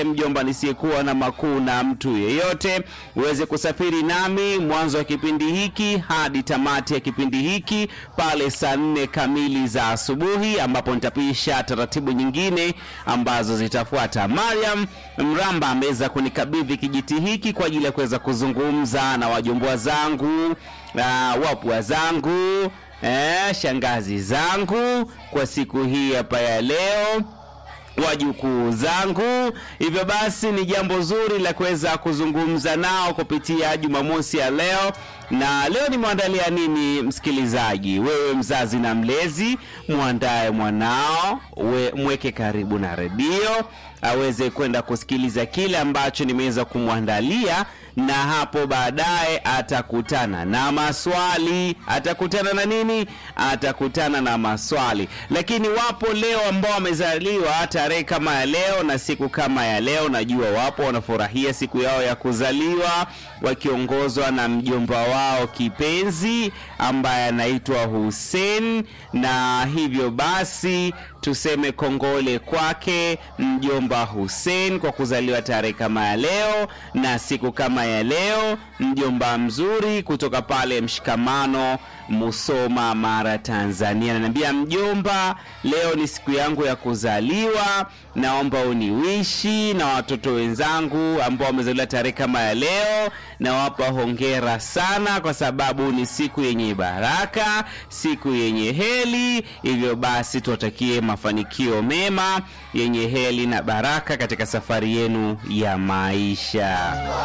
mjomba nisiyekuwa na makuu na mtu yeyote, uweze kusafiri nami mwanzo wa kipindi hiki hadi tamati ya kipindi hiki pale saa nne kamili za asubuhi, ambapo nitapisha taratibu nyingine ambazo zitafuata. Mariam Mramba ameweza kunikabidhi kijiti hiki kwa ajili ya kuweza kuzungumza na wajombwa zangu, uh, wapwa zangu, eh, shangazi zangu kwa siku hii hapa ya leo wajukuu zangu. Hivyo basi ni jambo zuri la kuweza kuzungumza nao kupitia Jumamosi ya leo. Na leo nimeandalia nini, msikilizaji? Wewe mzazi na mlezi, mwandae mwanao, we, mweke karibu na redio aweze kwenda kusikiliza kile ambacho nimeweza kumwandalia, na hapo baadaye atakutana na maswali. Atakutana na nini? Atakutana na maswali. Lakini wapo leo ambao wamezaliwa tarehe kama ya leo na siku kama ya leo, najua wapo wanafurahia siku yao ya kuzaliwa wakiongozwa na mjomba wao kipenzi ambaye anaitwa Hussein, na hivyo basi tuseme kongole kwake mjomba Hussein kwa kuzaliwa tarehe kama ya leo na siku kama ya leo, mjomba mzuri kutoka pale Mshikamano, Musoma, Mara, Tanzania. Ananiambia mjomba, leo ni siku yangu ya kuzaliwa, naomba uniwishi na watoto wenzangu ambao wamezaliwa tarehe kama ya leo, nawapa hongera sana kwa sababu ni siku yenye baraka, siku yenye heri. Hivyo basi tuwatakie mafanikio mema yenye heri na baraka katika safari yenu ya maisha.